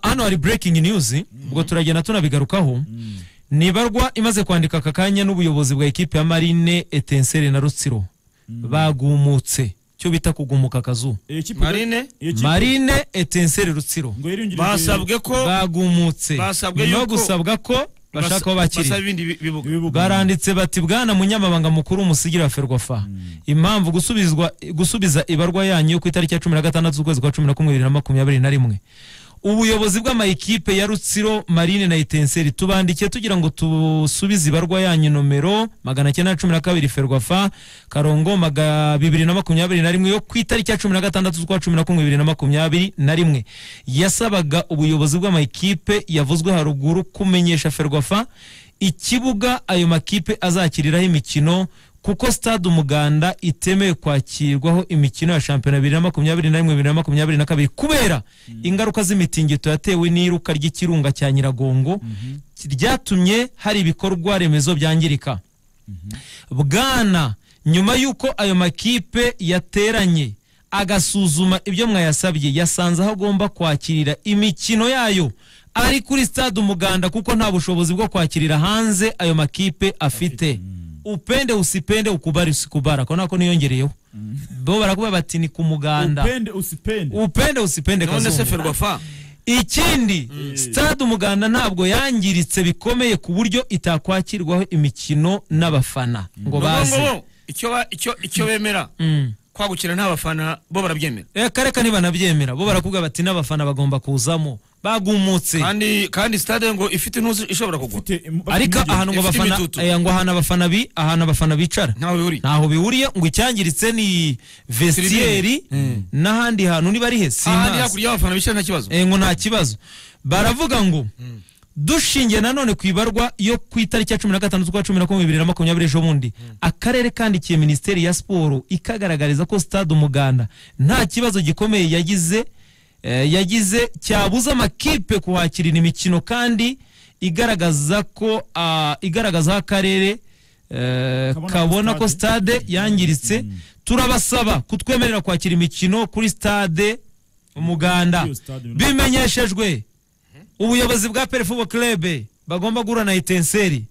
hano hari breaking news ubwo turagenda tunabigarukaho ntibarwa imaze kwandika aka kanya n'ubuyobozi bwa ekipe ya marine etenseri na rutsiro bagumutse icyo bita kugumuka akazu marine marine etenseri rutsiro basabwe ko bagumutse basabwe nyuma yo yuko- gusabwa ko bashaka aho bakirira basaba ibindi bi- bibuga baranditse bati bwana munyamabanga mukuru umusigira ferwafa impamvu gusubizwa gusubiza ibarwa yanyu yo ku itariki ya cumi na gatandatu z'ukwezi kwa cumi na kumwe bibiri na makumyabiri na rimwe ubuyobozi bw'amayikipe ya rutsiro marine na itenseri tubandikiye tugira ngo tusubize ibarwa yanyu nomero magana cyenda na cumi na kabiri ferwafa karongo maga bibiri na makumyabiri na rimwe yo ku itariki ya cumi na gatandatu z'ukwa cumi na kumwe bibiri na makumyabiri na rimwe yasabaga ubuyobozi bw'amayikipe yavuzwe haruguru kumenyesha ferwafa ikibuga ayo makipe azakiriraho imikino kuko stade umuganda itemewe kwakirwaho imikino ya shampiyona bibiri na makumyabiri na rimwe bibiri na makumyabiri na kabiri kubera ingaruka z'imitingito yatewe n'iruka ry'ikirunga cya nyiragongo ryatumye hari ibikorwa remezo byangirika bwana nyuma y'uko ayo makipe yateranye agasuzuma ibyo mwayasabye yasanze aho agomba kwakirira imikino yayo ari kuri stade umuganda kuko nta bushobozi bwo kwakirira hanze ayo makipe afite upende usipende ukubara usikubara ko nako niyongereyeho bo barakuba bati ni ku muganda upende usipende upende usipende none se kazungu ferwafa ikindi stade umuganda ntabwo yangiritse bikomeye ku buryo itakwakirwaho imikino n'abafana ngo ni ukuvuga baze ngo bo icyo ba- icyo- icyo bemera kwagukira nta bafana bo barabyemera reka reka ntibanabyemera bo barakubwira bati n'abafana bagomba kuzamo bagumutse kandi kandi stade ngo ifite intuzi ishobora kugwa ariko ahantu ngo Ifite abafana imitutu. eh, ngo ahantu abafana bi ahantu abafana bicara ntawe bihuriye ntaho bihuriye ngo icyangiritse ni vestieri n'ahandi hantu niba ari he ahandi simazi hakurya y'abafana bicaye nta kibazo Eh, ngo nta kibazo baravuga ngo dushingiye nanone ku ibarwa yo ku itariki ya cumi na gatandatu z'ukwa cumi na kumwe bibiri na makumyabiri ejo bundi akarere kandikiye minisiteri ya siporo ikagaragariza ko stade umuganda nta kibazo gikomeye yagize eh, yagize cyabuza amakipe kuhakirira imikino kandi igaragaza ko ah, igaragaza aho akarere eh, Kabona ko kabona ko stade- stade yangiritse turabasaba kutwemerera kwakira imikino kuri stade umuganda Iyo stade runaka. bimenyeshejwe ubuyobozi bwa perefubo klebe bagomba guhura na etenseri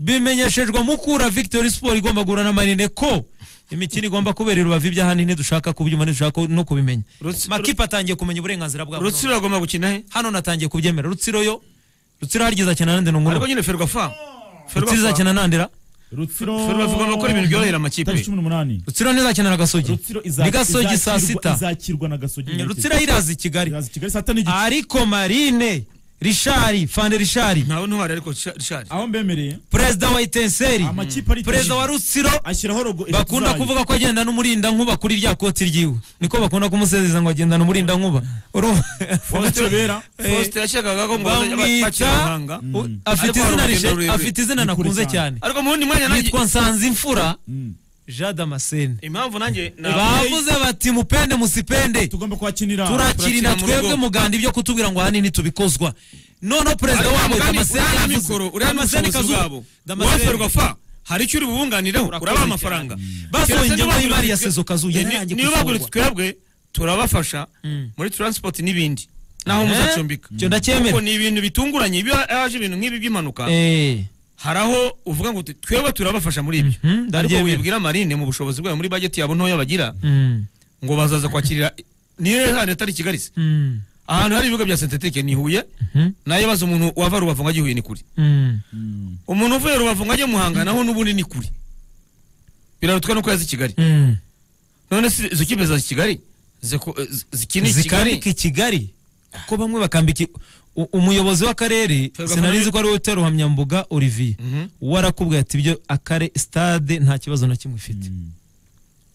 bimenyeshejwe mukura victory sport igomba guhura na marine ko imikino igomba kubera i rubavu ibyahandi ntidushaka kubyuma ntidushaka no kubimenya Rutsi- makipe atangiye kumenya uburenganzira bwabo none. rutsiro agomba gukina he hano natangiye kubyemera rutsiro yo rutsiro harigeze akina nande ariko nungura nyine ferwafa rutsiro izakina nandera rutsiro Ferwafa igomba gukora ibintu byorohera amakipe. Tariki cumi n'umunani rutsiro ntizakinana gasogi rutsiro ni gasogi saa sita izakirwa na gasogi rutsiro iraza i kigali iraza i kigali saa tanu n'igice ariko marine rishari fande rishari ntawe ntuhari ariko rishari aho mbemereye perezida wa itenseri amakipe ari perezida wa rutsiro ashyiraho rogo eshatu bakunda zayo. kuvuga ko agenda n'umurinda nkuba kuri rya koti ryiwe niko bakunda kumusezeza ngo agenda n'umurinda nkuba Urumva? w'amatebera faustin yashakaga ko ngo bazajya bamwita bakira amahanga u- afite Ariko hari izina urugendo rishe- rurerure. afite izina nakunze cyane. cyane ariko mu wundi mwanya nanjye yitwa nsanze imfura jean damascene impamvu nanjye na- bavuze bati mupende musipende tugomba kuhakinira turakirira turakirira mu twebwe rugo. muganda ibyo kutubwira ngo ahanini tubikozwa noneho perezida Ariko wabo Mugani, damascene uriya yavuze- mikoro uriya Damascene n'ubushobozi Kazungu. bwabo Damascene- waferwa fa hari icyo uri bubunganireho urabaha amafaranga Basohoye Keretse ingengo niba y'imari ya baguritse- Sezo Kazuye, Ni- yararangiye niba gusohorwa. baguritse twebwe turabafasha muri transport n'ibindi naho Eh? muzacumbika Icyo ndacyemera. Kuko ni ibintu bitunguranye iyo haje ibintu nk'ibi by'impanuka Eh, hari aho uvuga ngo twebwe turabafasha muri ibyo Mhm, ariko ndabyemera. wibwira marine mu bushobozi bwayo muri bageti yabo ntoya bagira mm, ngo bazaza kwakirira niyo hano atari kigarisi mm, ahantu hari ibibuga bya sentetike ni huye mhm, nayo baza umuntu wava rubavu ngo ajye huye ni kure mm. umuntu uvuye rubavu ngo ajye muhanga naho n'ubundi ni kure birarutwa nuko yaza i kigali Mm. none se izo kipe za kigali ziku- zi- zikina i zikambika kigali i kigali kuko bamwe bakambika i- u- umuyobozi w'akarere Ferwafa sinari nawe- nzi ko ari we ruhamyambuga olivier Mhm. warakubwiye ati ibyo akare stade nta kibazo na kimwe ifite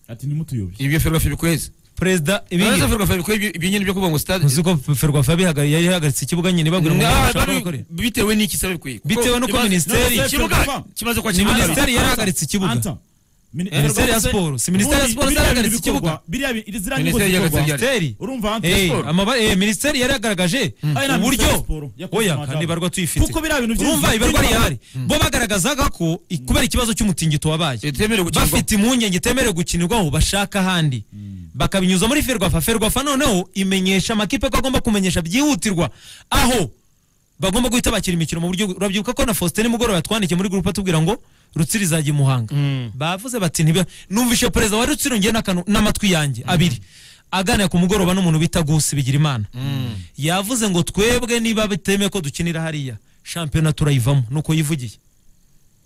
ati nimutuyobye ibyo ferwafa bikwezi perezida ibingi none se ferwafa bikwezi ibyo nyine byo kuvuga ngo stade uzi ko ferwafa yabihagari- yari yahagaritse ikibuga nyine ibabwira ngo Ngaha ntashobora bari- gukorera bitewe n'iki sabe bikwiye Kuko Bitewe n'uko imaze- minisiteri- none se ikibuga Ferwafa- kimaze ni kwakira minisiteri yarahagaritse ikibuga Anta. Mini- Minisiteri ya Siporo. Si Minisiteri ya Siporo Biriya bintu zarahagaritse bikorwa, ikibuga? biriya bintu- ziriya nyungu Minisiteri zikorwa. yarahagaritse minisiteri urumva Anta Eh, Siporo. amaba- eh, minisiteri yaragaragaje Ari na uburyo Minisiteri ya Siporo yakoze oya amajambo. kandi ibarwa tuyifite Kuko biriya bintu byinshi urumva ibarwa byinshi- rihari bo bagaragazaga ko i- kubera ikibazo cy'umutingito wabaye itemerewe gukinirwa bafite impungenge itemerewe gukinirwaho bashaka ahandi bakabinyuza muri ferwafa ferwafa noneho imenyesha amakipe ko agomba kumenyesha byihutirwa aho bagomba guhita bakira imikino mu buryo urabyibuka ko na faustin mugoroba yatwandikiye muri gurupe atubwira ngo rutsiri izajya i muhanga Mm. bavuze bati ntibe numvishe perezida wa rutsiro ngiye n'akanu- n'amatwi yanjye abiri aganira ku mugoroba n'umuntu bita gusi bigira imana yavuze ngo twebwe niba bitemeye ko dukinira hariya shampiyona turayivamo nuko yivugiye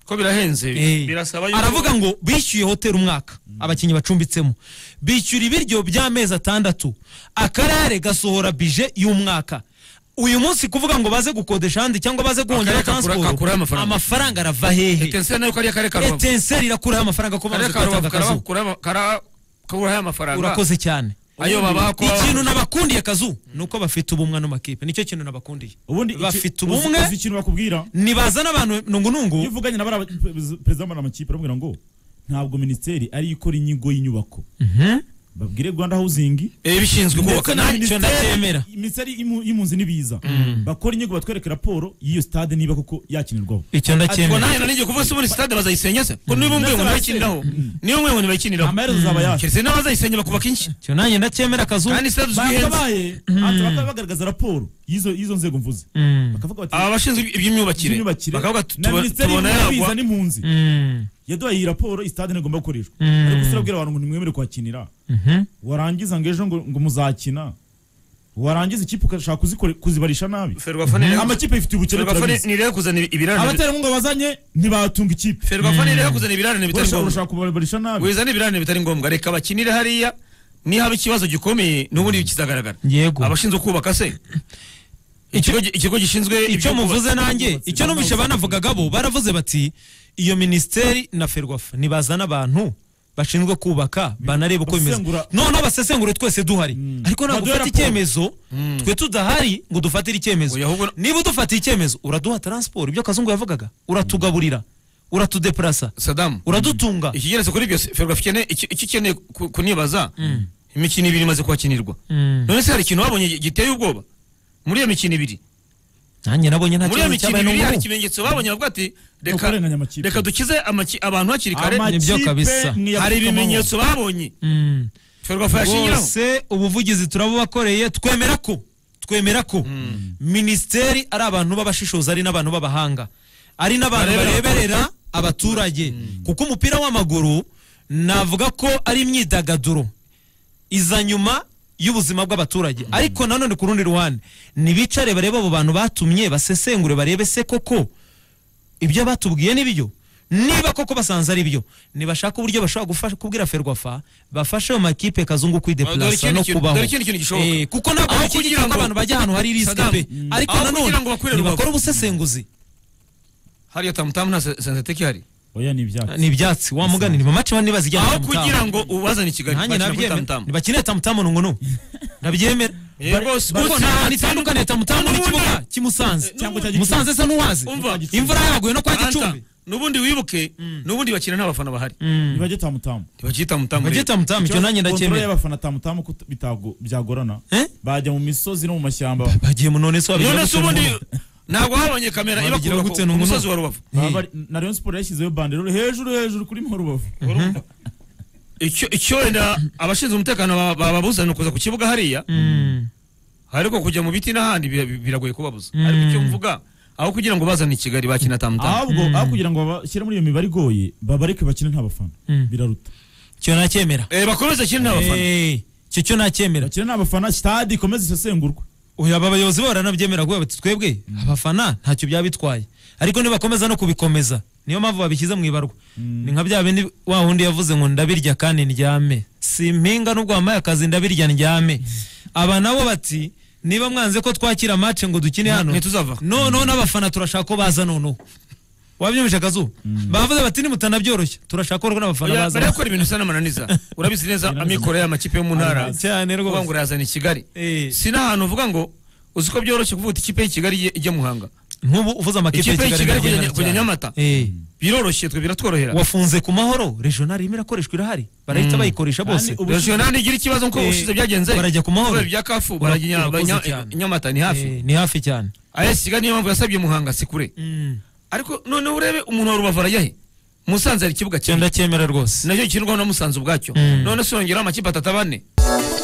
ko birahenze Eh. birasaba yuko aravuga ngo bishyuye hoteli umwaka abakinnyi bacumbitsemo bishyura ibiryo by'amezi atandatu akarere gasohora bije y'umwaka uyu munsi kuvuga ngo baze gukodesha ahandi cyangwa baze guhongera Akarere kakura- transport kakuraho amafaranga. amafaranga arava hehe etenseri nayo kariya kare karubavu etenseri irakuraho amafaranga ko kare bamaze karubavu kugatanga akazu karaba kara- kaburaho amafaranga urakoze cyane ayo babaha ko ikintu nabakundiye kazu ni uko bafite ubumwe n'amakipe nicyo kintu nabakundiye ubundi iki- bafite uzi- ubumwe uzi ikintu bakubwira nibazana abantu nungunungu iyo uvuganye na bariya ba- perezida w'amara amakipe aramubwira ngo ntabwo minisiteri ariyo ikora inyigo y'inyubako babwire rwanda housing Eh, bishinzwe ndetse kubaka na nanjye icyo ndacyemera. minisiteri minisiteri y'imu- y'impunzi n'ibiza bakora inyigo batwereke raporo y'iyo stade niba koko yakinirwaho icyo ngo ndacyemera nanjye nanigiye kuvuga se ubundi sitade bazayisenya se ngo niba umwe ngo ntibayikiniraho niba umwe ngo ntibayikiniraho amaherezo azaba yasi keretse n'abazayisenya bakubaka inshyi icyo nanjye ndacyemera kazu kandi sitade uzwi ihenze bakabaye bakaba bagaragaza raporo y'izo y'izo nzego mvuze Mm. bakavuga bati aba bashinzwe iby'imyubakire imyubakire bakavuga tu- na tuba- minisiteri tubona y'ibiza yagwa n'impunzi Mm. yaduhaye iyi raporo istade ntigomba gukoreshwa Mm. ariko usirabwira abantu ngo nimwemere kuhakinira Mhm. warangiza ngo ejo ngo ngo muzakina warangiza ikipe ugashaka kuzikore- kuzibarisha nabi ferwafa ni- amakipe ifite ubukene ferwafa ni- turabizi ni rero kuzana ibirarane abaterankunga bazanye ntibatunga ikipe ferwafa ni rero kuzana ibirarane bitari Urashaka- ngombwa urashaka kubabarisha nabi wizana ibirarane bitari ngombwa reka bakinire hariya nihaba ikibazo gikomeye n'ubundi kizagaragara Yego. abashinzwe kubaka se ikigo gi- ikigo gishinzwe icyo iby'ubwubatsi. muvuze nanjye icyo numvishe banavugagabo baravuze bati iyo minisiteri na ferwafa nibazana abantu bashinzwe kubaka banareba uko bimeze Basesengura- noneho basesengure twese duhari ariko ntabwo Baduhe ufata raporo. icyemezo twe tudahari ngo dufatire icyemezo Oya, ahubwo- niba udufatiye icyemezo uraduha taransiporo ibyo kazungu yavugaga uratugaburira uratudeparasa sadamu uradutunga ikigeretse kuri byose ferwafa ikeneye icyo icyo ikeneye ku- kunibaza imikino ibiri imaze kuhakinirwa Mm. none se hari ikintu wabonye gi- giteye ubwoba muri iyo mikino ibiri nanjye nabonye nta muri iyo kibazo mikino cyabaye ibiri hari n'ubu ikimenyetso babonye bavuga ati reka kurenganya amakipe. reka dukize amaki- abantu hakiri kare Ama- nibyo kabisa. nk'iya hari Afrika ibimenyetso babonye Mm. ferwafa yashingiraho bose ubuvugizi turabubakoreye twemera ko twemera ko minisiteri ari abantu b'abashishozi ari n'abantu b'abahanga ari n'abantu Barebera bareberera abaturage kuko umupira w'amaguru navuga ko ari imyidagaduro iza nyuma y'ubuzima bw'abaturage ariko nanone ku rundi ruhande ntibicare barebe abo bantu batumye basesengure barebe se koko ibyo batubwiye ni byo niba koko basanze ari byo ntibashaka uburyo bashobora gufasha kubwira ferwafa bafashe ayo makipe kazungu Dore kwideplasa ikindi no kintu- kubaho dore ikindi kintu gishoboka. Eh, kuko ntabwo Aho bikiri kugira ko ngo- abantu bajya ahantu hari Sadamu. risike Mm. ariko Aho nanone kugira ngo bakurire nibakora rubavu. ubusesenguzi hariya tamutamu nta se- senseteki hari oya ni ibyatsi ni ibyatsi wamuganira amamace bane bazijyana aho kugira ngo ubazane i kigali nanjye bakina kuri nabyemera tamutamu ntibakeneye tamutamu nungu n'ubu ndabyemera Eh, rwose kuko rwose nta hantu nta- itandukaniye tamutamu n'ikibuga cy'i Musanze Cyangwa cya Gicumbi. Musanze se n'uwazi Umva. imvura yaguye no kwa Anta, Gicumbi n'ubundi wibuke n'ubundi bakina nta bafana bahari ntibajye tamutamu ntibakiri tamutamu Bajye rero. tamutamu icyo nanjye Controle ndacyemera y'abafana tamutamu ko bitago- byagorana Eh? bajya mu misozi no mu mashyamba bagiye mu none se wabigira none se gute ubundi n'ubu? ntabwo habonye kamera Wabigira ibakura ku gute ku n'ubu? musozi wa rubavu Baba bari- na Rayon Sport yashyizeho banderole hejuru hejuru kuri mu rubavu icyo icyo wenda abashinzwe umutekano ba- bababuza ni ukuza ku kibuga hariya Mm. ariko kujya mu biti n'ahandi bira- biragoye kubabuza ariko icyo mvuga aho kugira ngo bazane i kigali bakina tamutamu ahubwo aho kugira ngo babashyire muri iyo mibare igoye babareke bakine nta bafana biraruta icyo nacyemera Eh, bakomeze kiri nta bafana Eh, icyo cyo nacyemera bakine nta bafana stade ikomeze isesengurwe uyu aba bayobozi baranabyemera guhera bati twebwe abafana ntacyo byaba bitwaye ariko nibakomeza no kubikomeza niyo mpamvu babishyize mu ibarwa ni nka bya bindi wa wundi yavuze ngo ndabirya kandi ndyame si mpinga n'ubwo wambaye akazi ndabirya ndyame aba nabo bati niba mwanze ko twakira mace ngo dukine hano ntituzava noneho n'abafana turashaka ko baza noneho wabyumvise akazu bavuze bati nimutanabyoroshya turashaka ko rero n'abafana Oya, baza mbere yo gukora ibintu bisa n'amananiza urabizi neza amikoro y'amakipe yo mu ntara cyane uvuga rwose ngo urazana i kigali Eh. si n'ahantu uvuga ngo uzi ko byoroshye kuvuga uti ikipe y'i kigali ijye- ijya muhanga nk'ubu uvuze amakipe Ikipe y'i Kigali kujya- iragendana kujya cyane. Nyamata. Eh. biroroshye twe biratworohera wafunze ku mahoro regional irimo irakoreshwa irahari barahita bayikoresha bose Kandi ubu- regionali igira ikibazo nk'uko Eh, ubushize byagenze barajya ku mahoro. kubera ibya kafu Ura- barajya urakoze banya- cyane. nyamata ni hafi Eh, ni hafi cyane ayesi kigali niyo mpamvu yasabye muhanga si kure ariko noneho urebe umuntu wa rubavu arajya he musanze hari ikibuga cyo cyenda ndacyemera rwose nacyo gikinirwaho na musanze ubwacyo none se yongeraho amakipe atatu abane Thank you.